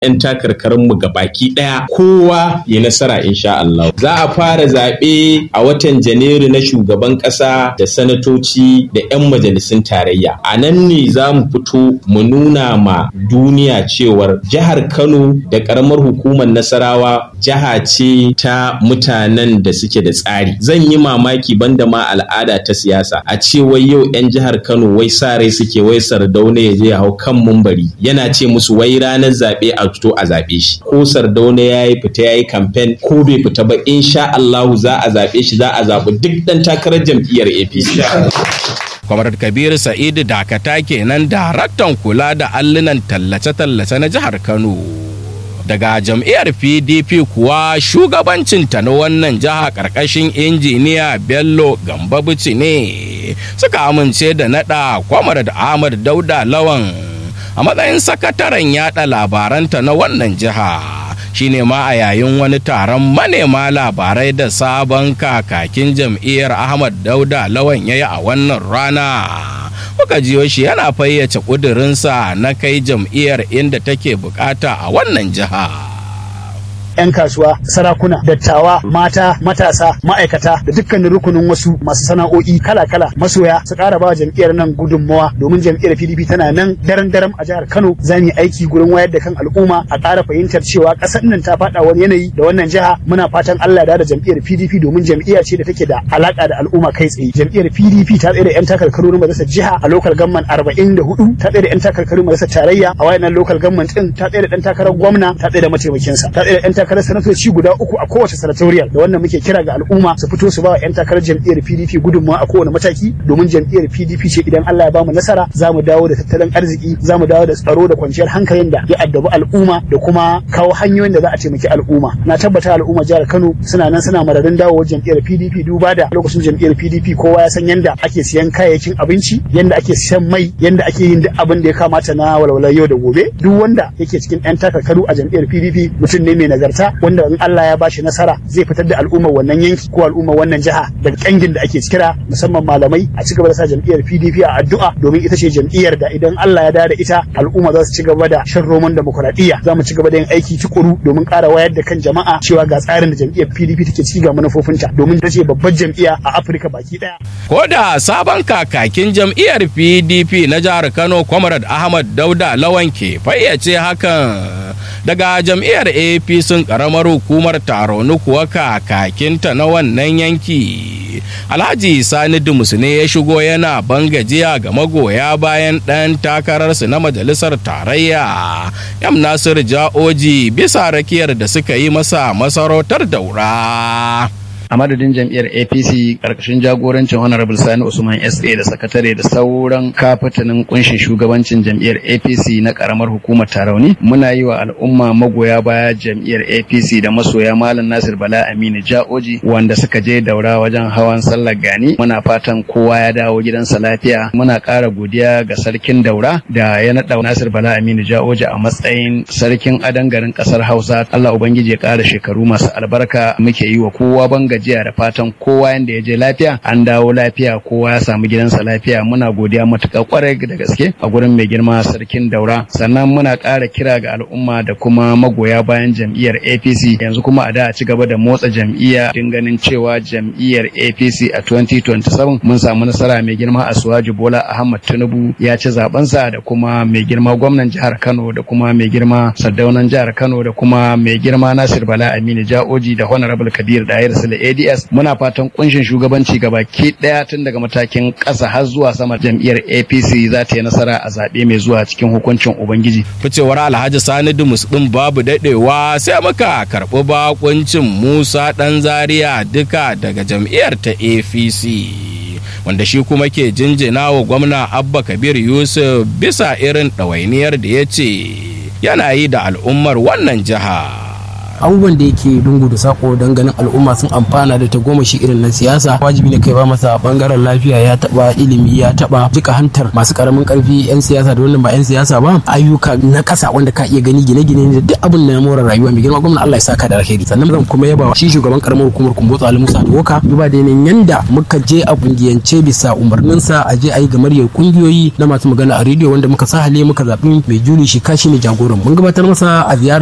'yan takarkarinmu ga baki ɗaya kowa ya nasara insha Allah. Za a fara zaɓe a watan Janairu na shugaban ƙasa da sanatoci da 'yan majalisun tarayya. A nan ne za mu fito mu nuna ma duniya cewar jihar Kano da ƙaramar hukumar Nasarawa jiha ce ta mutanen da suke da tsari. Zan yi mamaki banda ma al'ada ta siyasa a ce wai yau 'yan jihar Kano wai sa rai suke wai Sardauna ya je hau kan mumbari yana ce musu wai ranar zaɓe a fito a zaɓe shi. Ko Sardauna ya yi fita ya yi kamfen ko bai fita ba insha Allahu za a zaɓe shi za a zaɓi duk ɗan takarar jam'iyyar APC. Kwamar Kabiru Sa'idu Dakata kenan daraktan kula da allunan tallace-tallace na jihar Kano. Daga jam'iyyar PDP kuwa shugabancinta na wannan jiha ƙarƙashin injiniya Bello Gambabuci ne suka amince da naɗa Kwamar da Ahmad Dauda Lawan a matsayin sakataren yada labaranta na wannan jiha. shine ma a yayin wani taron manema labarai da sabon kakakin jam'iyyar ahmad dauda lawan ya yi a wannan rana kuka jiyo shi yana fayyace ƙudurinsa na kai jam'iyyar inda take bukata a wannan jiha. 'yan kasuwa sarakuna dattawa mata matasa ma'aikata da dukkanin rukunin wasu masu sana'o'i kala-kala masoya su ƙara ba jam'iyyar nan gudunmawa domin jam'iyyar pdp tana nan daren daren a jihar kano za mu yi aiki gurin wayar da kan al'umma a ƙara fahimtar cewa ƙasar nan ta faɗa wani yanayi da wannan jiha muna fatan allah da jam'iyyar pdp domin jam'iyya ce da take da alaƙa da al'umma kai tsaye jam'iyyar pdp ta tsaye da 'yan takarkaru na majalisar jiha a lokal gamman arba'in da hudu ta tsaye da 'yan takarkaru majalisar tarayya a wayannan lokal gamman ɗin ta tsaye da ɗan takarar gwamna ta tsaye da mataimakinsa ta tsaye da 'yan takarar sanatoci guda uku a kowace sanatoriyal da wannan muke kira ga al'umma su fito su ba wa 'yan takarar jam'iyyar PDP gudunmawa a kowane mataki domin jam'iyyar PDP ce idan Allah ya bamu nasara za mu dawo da tattalin arziki za mu dawo da tsaro da kwanciyar hankalin da ya addabi al'umma da kuma kawo hanyoyin da za a taimaki al'umma na tabbata al'umma jihar Kano suna nan suna mararin dawo jam'iyyar PDP duba da lokacin jam'iyyar PDP kowa ya san yanda ake siyan kayayyakin abinci yanda ake siyan mai yanda ake yin duk abin da ya kamata na walwalar yau da gobe duk wanda yake cikin 'yan takarkaru a jam'iyyar PDP mutum ne mai nagarta wanda in Allah ya bashi nasara zai fitar da al'ummar wannan yanki ko al'ummar wannan jiha daga kangin da ake kira musamman malamai a ci gaba da sa jam'iyyar PDP a addu'a domin ita ce jam'iyyar da idan Allah ya da ita al'umma za su ci gaba da shan roman demokuraɗiyya za mu ci gaba da yin aiki tukuru domin ƙara wayar da kan jama'a cewa ga tsarin da jam'iyyar PDP take ciki ga manufofinta domin ta ce babbar jam'iyya a Afirka baki ɗaya. Ko da sabon kakakin jam'iyyar PDP na jihar Kano Comrade Ahmad Dauda Lawan ke fayyace hakan daga jam'iyyar APC karamar hukumar Taronu kuwa kakakinta na wannan yanki. Alhaji Sani Dumus ne ya shigo yana bangajiya ga magoya bayan ɗan takararsu na majalisar tarayya. Yam Nasir Ja'oji bisa rakiyar da suka yi masa masarautar daura. a madadin jam'iyyar apc karkashin jagorancin honorable sani usman sa da sakatare da sauran kafatanin kunshin shugabancin jam'iyyar apc na karamar hukumar tarauni muna yi wa al'umma magoya baya jam'iyyar apc da masoya malam nasir bala aminu ja'oji wanda suka je daura wajen hawan sallar gani muna fatan kowa ya dawo gidansa lafiya muna ƙara godiya ga sarkin daura da ya naɗa nasir bala aminu ja'oji a matsayin sarkin adan garin ƙasar hausa allah ubangiji ya ƙara shekaru masu albarka muke yi wa kowa banga jiya da fatan kowa yanda ya je lafiya an dawo lafiya kowa ya samu gidansa lafiya muna godiya matuƙa kwarai da gaske a gurin mai girma sarkin daura sannan muna ƙara kira ga al'umma da kuma magoya bayan jam'iyyar apc yanzu kuma a da a ci gaba da motsa jam'iyya din ganin cewa jam'iyyar apc a 2027 mun samu nasara mai girma a suwaji bola ahmad tinubu ya ci zabensa da kuma mai girma gwamnan jihar kano da kuma mai girma sardaunan jihar kano da kuma mai girma nasir bala aminu ja'oji da honorable kadir dayar sule ADS muna fatan kunshin shugabanci baki daya tun daga matakin ƙasa har zuwa sama jam'iyyar APC za ta yi nasara a zaɓe mai zuwa cikin hukuncin Ubangiji. Ficewar Alhaji Sani Dumus ɗin babu daɗewa sai muka karɓi bakuncin Musa ɗan Zaria duka daga jam'iyyar ta APC. wanda shi kuma ke jinjina wa gwamna abba kabir yusuf bisa irin ɗawainiyar da ya ce yana yi da al'ummar wannan jiha abubuwan da yake lungu da sako don ganin al'umma sun amfana da tagomashi irin na siyasa wajibi ne kai ba masa bangaren lafiya ya taba ilimi ya taba jika hantar masu karamin karfi yan siyasa da wannan ba yan siyasa ba ayyuka na kasa wanda ka iya gani gine-gine da duk abin da na more rayuwa mai girma gwamnati Allah ya saka da alheri sannan zan kuma yaba shi shugaban karamar hukumar kumbotso Ali Musa Doka duba da yanayin yanda muka je a kungiyance bisa umarninsa a je a yi gamaryar kungiyoyi na masu magana a rediyo wanda muka sa hale muka zaɓi mai juli shi kashi ne jagoran mun gabatar masa a ziyara